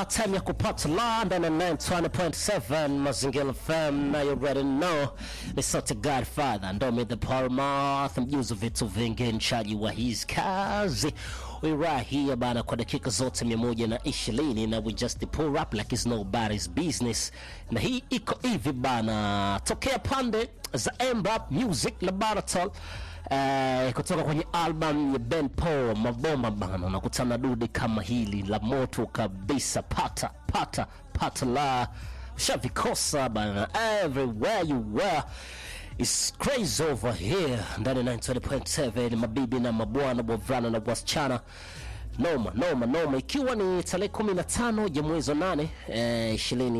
bana, time ya kupata la ndani ya 920.7 Mazingira FM, na you already know ni sote Godfather Ndomi the Palmath, mjuzi vitu vingi, mchaji wa his kazi we right here bana, kwa dakika zote mia moja na ishirini na we just pull up like it's nobody's business, na hii iko hivi bana, tokea pande za Emrap Music Laboratory Eh, kutoka kwenye album ya Ben Paul Mabomba bana, unakutana dude kama hili la moto kabisa, pata pata pata la shavikosa bana, everywhere you were It's crazy over here ndani ya 920.7 mabibi na mabwana, bwavulana na wasichana noma noma noma, ikiwa ni tarehe 15 ya mwezi wa 8 eh,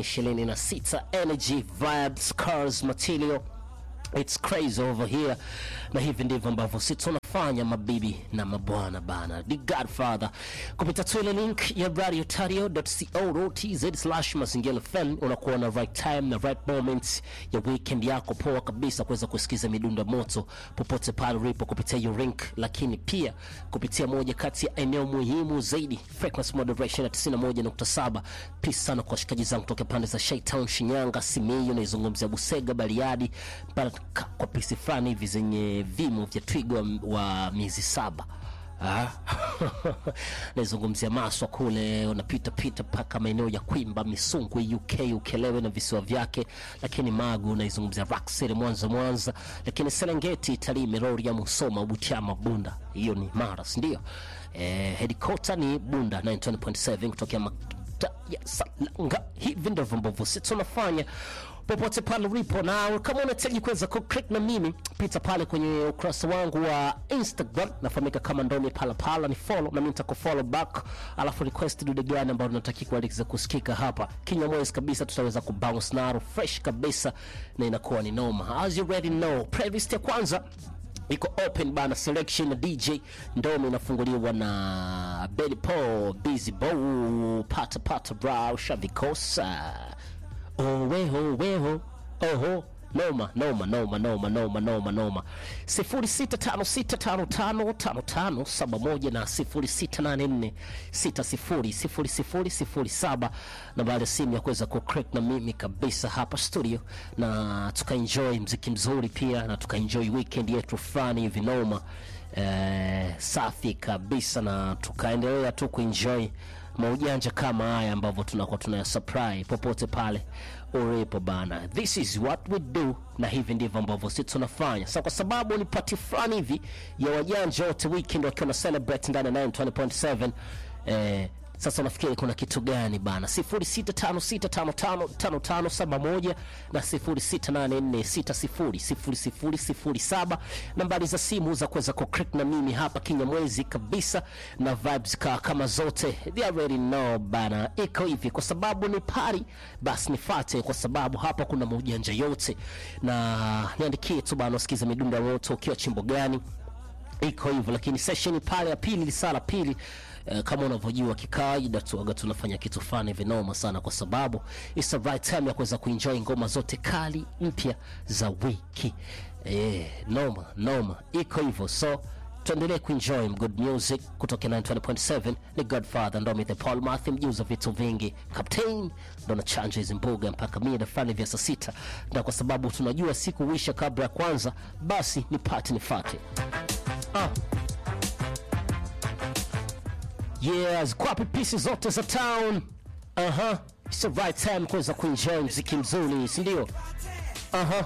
2026 energy vibes cars material It's crazy over here, na hivi ndivyo ambavyo si tunafanya mabibi na mabwana bana. The Godfather kupita tu ile link ya radiotario.co.tz slash mazingira FM, unakuwa na right time na right moment ya weekend yako poa kabisa kuweza kusikiza midundo moto popote pale ulipo kupitia hiyo link, lakini pia kupitia moja kati ya eneo muhimu zaidi frequency moderation ya 91.7. Peace sana kwa washikaji zangu kutoka pande za Shaitown, Shinyanga, Simiyu, naizungumzia Busega, Bariadi mpaka kwa pisi fulani hivi zenye vimo vya twiga wa, wa miezi saba Ah. naizungumzia Maswa kule, unapita pita mpaka maeneo ya Kwimba, Misungwi, UK, Ukelewe na visiwa vyake, lakini Magu naizungumzia Rock City, Mwanza, Mwanza, lakini Serengeti, Tarime, Rorya, Musoma, Butiama, Bunda, hiyo ni Mara, si ndio? Eh, headquarter ni Bunda 92.7 kutokea makta ya Salanga. Hivi ndivyo ambavyo sisi tunafanya popote pale ulipo, na kama unahitaji kuweza kuclick na mimi, pita pale kwenye ukurasa wangu wa Instagram, nafahamika kama Ndomi Palapala, ni follow na mimi nitakufollow back, alafu request dude gani ambao unataka kualikiza kusikika hapa kinyamwezi kabisa, tutaweza kubounce naro fresh kabisa, na inakuwa ni noma. As you already know, playlist ya kwanza iko open bana, selection na DJ Ndomi inafunguliwa na Benny Paul, Busy Bow, pata pata bra, ushavikosa oweho weho oho noma noma noma noma noma noma noma 0656555571 na 0684600007 nambari ya simu ya kuweza kucrack na mimi kabisa hapa studio, na tukaenjoy mziki mzuri pia na tukaenjoy weekend yetu fulani hivi noma eh, safi kabisa, na tukaendelea tu kuenjoy maujanja kama haya ambavyo tunakuwa tunaya supply popote pale ulipo bana. This is what we do, na hivi ndivyo ambavyo sisi tunafanya. Sasa kwa sababu ni party fulani hivi ya wajanja wote weekend wakiwa na celebrate ndani ya 920.7 eh, sasa unafikiri kuna kitu gani bana? 0656555571 na 0684600007 nambari za simu za kuweza kuclick na mimi hapa kinyamwezi kabisa, na vibes ka kama zote they already know bana, iko hivi kwa sababu ni party, basi nifate, kwa sababu hapa kuna maujanja yote, na niandikie tu bana, usikize midundo ya moto ukiwa chimbo gani iko hivyo, lakini session pale ya pili, lisaa la pili Uh, kama unavyojua kikawaida tuaga tunafanya kitu fulani vinoma sana, kwa sababu it's the right time ya kuweza kuenjoy ngoma zote kali mpya za wiki eh, noma noma, iko hivyo, so tuendelee kuenjoy good music kutoka 920.7 ni Godfather Ndomi the Paul Mathi, mjuza vitu vingi, captain ndo na chanja hizi mbuga mpaka mida fulani vya saa sita, na kwa sababu tunajua siku wisha kabla ya kwanza, basi ni pati nifate ah. Yeah, zikwapi pisi zote za town. Aha. It's the right time kuweza kuenjoy mziki mzuri, si ndio? Aha.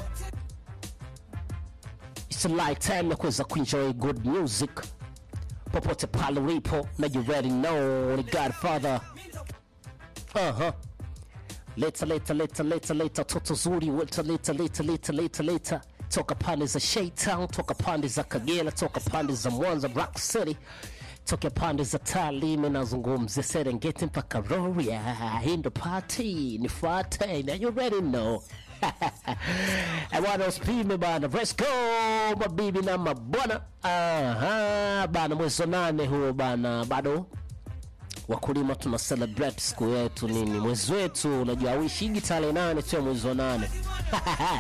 It's the right time ya kuweza kuenjoy good music popote pale ulipo, na you already know ni Godfather. Aha. Leta leta leta leta leta toto zuri, leta leta leta leta leta leta toka pande za Shaytown, toka pande za Kagera, toka pande za Mwanza, Rock City toka pande za Tarime, nazungumzia Serengeti mpaka Rorya. Hii ndo party nifuate, na you already know bwana, usipime bana, let's go mabibi na mabwana. Aha bana, mwezi wa nane huo bana, bado wakulima tuna celebrate siku yetu nini, mwezi wetu. Unajua awishigi tarehe nane sio mwezi wa nane